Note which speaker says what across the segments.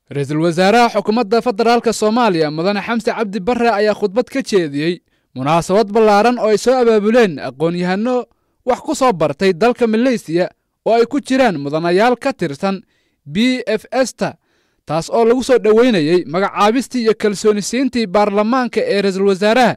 Speaker 1: ra-iisul wasaaraha xukuumadda federaalka soomaaliya mudane xamse cabdi barre ayaa khudbad ka jeediyey munaasabad ballaaran oo ay soo abaabuleen aqoon-yahanno wax ku soo bartay dalka maleysiya oo ay ku jiraan mudanayaal ka tirsan b f esta taas oo lagu soo dhoweynayey magacaabistii iyo kalsoonisiintii baarlamaanka ee ra-iisul wasaaraha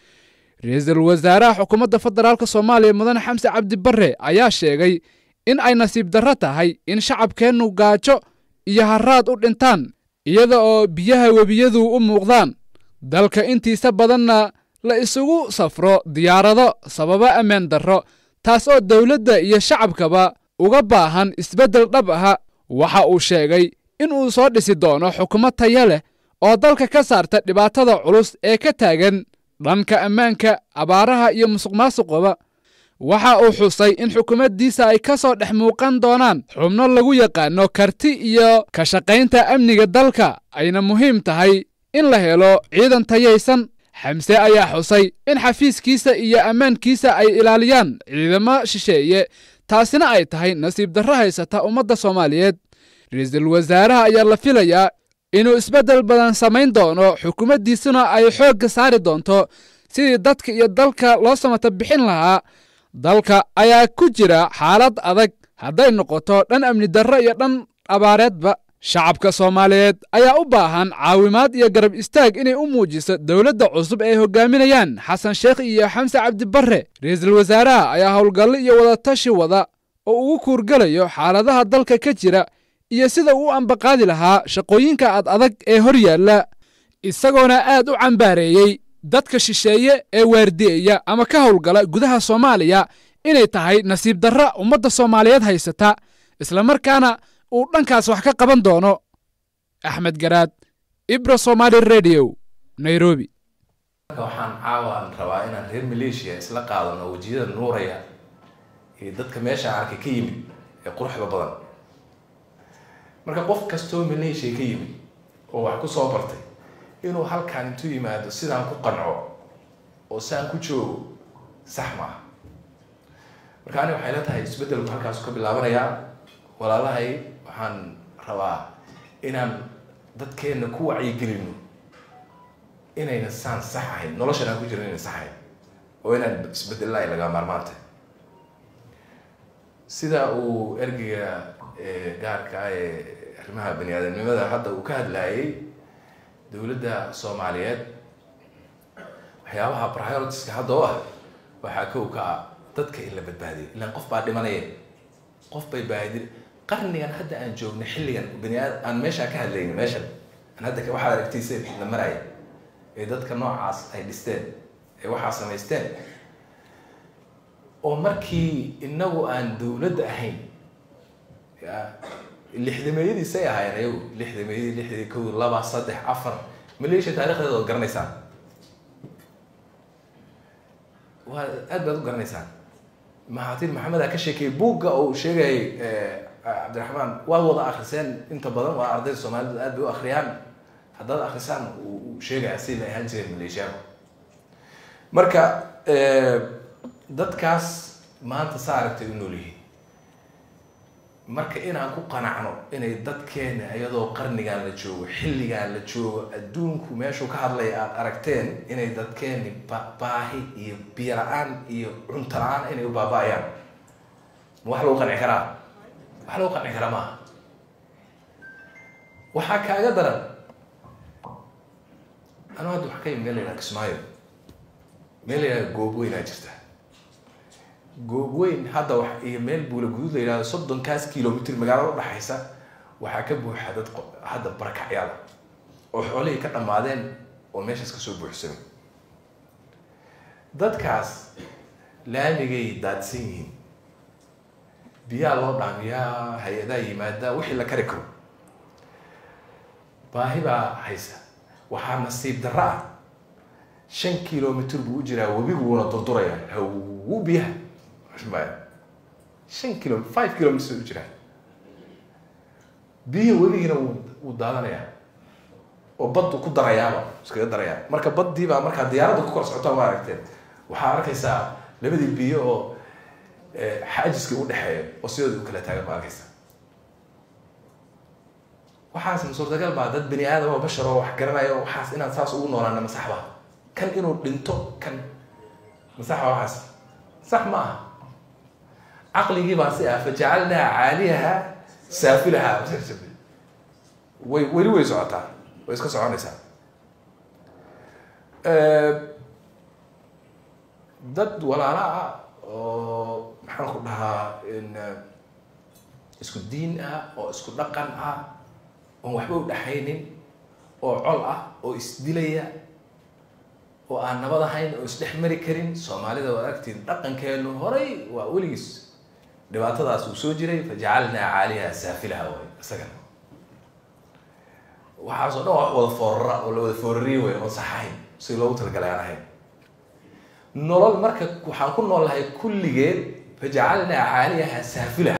Speaker 1: ra-iisul wasaaraha xukuumadda federaalk soomaaliya mudane xamse cabdi barre ayaa sheegay in ay nasiib darro tahay in shacabkeennu gaajo iyo haraad u dhintaan iyada oo biyaha webiyadu u muuqdaan dalka intiisa badanna la isugu safro diyaarado sababa ammaan darro taas oo dowladda iyo shacabkaba uga baahan isbeddel dhab aha waxa uu sheegay in uu soo dhisi doono xukuumad taya leh oo dalka ka saarta dhibaatada culus ee ka taagan dhanka ammaanka abaaraha iyo musuqmaasuqaba waxa uu xusay in xukuumaddiisa ay ka soo dhex muuqan doonaan xubno lagu yaqaano karti iyo ka shaqaynta amniga dalka ayna muhiim tahay in la helo ciidan tayaysan xamse ayaa xusay in xafiiskiisa iyo ammaankiisa ay ilaaliyaan ciidamo shisheeye taasina ay tahay nasiib darro haysata ummadda soomaaliyeed ra-iisul wasaaraha ayaa la filayaa inuu isbeddel badan samayn doono xukuumaddiisuna ay xoogga saari doonto sidii dadka iyo dalka loo samata bixin lahaa dalka ayaa ku jira xaalad adag hadday noqoto dhan amni darro iyo dhan abaareedba shacabka soomaaliyeed ayaa u baahan caawimaad iyo garab istaag inay u muujiso dowladda cusub ee hogaaminayaan xasan sheekh iyo xamse cabdi barre ra-iisul wasaaraha ayaa howlgallo iyo wadatashi wada oo ugu kuurgelayo xaaladaha dalka ka jira iyo sida uu ambaqaadi lahaa shaqooyinka ad adag ee hor yaalla isagoona aad u cambaareeyey dadka shisheeye ee waardi'eya ama ka howlgala gudaha soomaaliya inay tahay nasiib darra ummadda soomaaliyeed haysata islamarkaana uu dhankaas wax ka qaban doono axmed garaad ibro somaali redio nairobi
Speaker 2: waxaan caawan rabaa inaan reer maleeshiya isla qaadano wejiyada nuuraya iyo dadka meesha arkay ka yimid ee quruxda badan marka qof kastoo maleeshiya ka yimid oo wax ku soo bartay inuu halkaan intuu yimaado sidaan ku qanco oo saan ku joogo sax maaha marka ani waxay la tahay isbeddelku halkaasu ka bilaabanayaa walaalahay waxaan rabaa inaan dadkeenna ku wacyigelino inayna saan sax ahayn noloshan aan ku jirin inay sax ahayn oo inaan isbedelna ay laga maarmaantay sida uu ergeyga gaarka ah ee arrimaha bani aadamnimada hadda uu ka hadlayay dowladda soomaaliyeed waxyaabaha prioritiska hadda u ah waxaa kow ka ah dadka in la badbaadiyo ilaan qof baa dhimanaya qof bay baadi qarnigan hadda aan joogno xilligan bani aad aan meeshaa ka hadlayni meeshan aan hadda waxaad aragtayse la maraya ee dadka noocaas ay dhisteen ee waxaa samaysteen oo markii inagu aan dowladda ahayn ya lixdameeyadiisay ahaayeen ayagu lixdameeyadii lixdii kow laba saddex afar maleeshiya taarikhdeeda oo garanaysaan waa aad baad u garanaysaan maxaatiin maxamed ka sheekeeyey buugga uu sheegayay cabdiraxmaan waad wada akriseen inta badan waa ardayda soomaalida aad bay u akriyaan haddaad akrisaan uu sheegaya si la ahaan jireen maleeshiyaanku marka dadkaas maanta saa aragtay u nool yihiin marka inaan ku qanacno inay dadkeena iyadoo qarnigan la joogo xilligan la joogo adduunku meeshuu ka hadlaya aada aragteen inay dadkeeni baahi iyo biyo la-aan iyo cunto la-aan inay u baaba-ayaan ma wax lagu qanci karaa wax lagu qanci karaa maaha waxaa kaaga daran anu hadda wax ka yimi meel la yidhaha kismaayo meel la yidhaha goobweynaa jirta goobweyn hadda wax iyo meel buula guduud la yidhahdo soddonkaas kilomitr magaalada udhaxaysa waxaa ka buuxa dad hadda barakacyaada oo xoolihii ka dhammaadeen oo meeshaas kasoo buuxsamay dadkaas laamigay daadsan yihiin biyaa loo dhaamiyaa hay-adaa yimaadaa wixii la kari karo baahi baa haysa waxaa nasiib darro ah shan kilomitr buu u jiraa webiguuna durduraya hawu biyaha shan kilo five kilometers u jiraa biyihi webigiina wuu daadanayaa oo baddu ku darayaaba iskaga darayaa marka baddii baa markaa diyaaradda ku kor socotaa ma aragteen waxaa arkaysaa labadii biyo oo xaajiska u dhexeeya oo sidooda u kala taagan ma arkaysaa waxaas ma suurtagal baa dad bani aadam oo bashar oo wax garanayo waxaas inaan saas ugu noolaana ma sax ba kan inuu dhinto kan ma sax ba waxaas sax ma aha caqligii baa si ah fajacalnaa caaliyaha saafilaha way weli way socotaa way iska soconaysaa dad walaala ah oo maxaan ku dhahaa isku diin ah oo isku dhaqan ah oon waxba u dhaxaynin oo col ah oo isdilaya oo aan nabad ahayn oo isdhex mari karin soomaalida waad agtiin dhaqankeenu horay waa weligiis dhibaatadaas uu soo jiray fajacalnaa caaliha saafilaha way isagana waxaasoo dhan wax wada foorara oo la wada foorariye way oon saxahayn si loogu talagalay aan ahayn nolol marka waxaan ku nool lahay kulligeed fajacalnaa caaliyaha saafilaha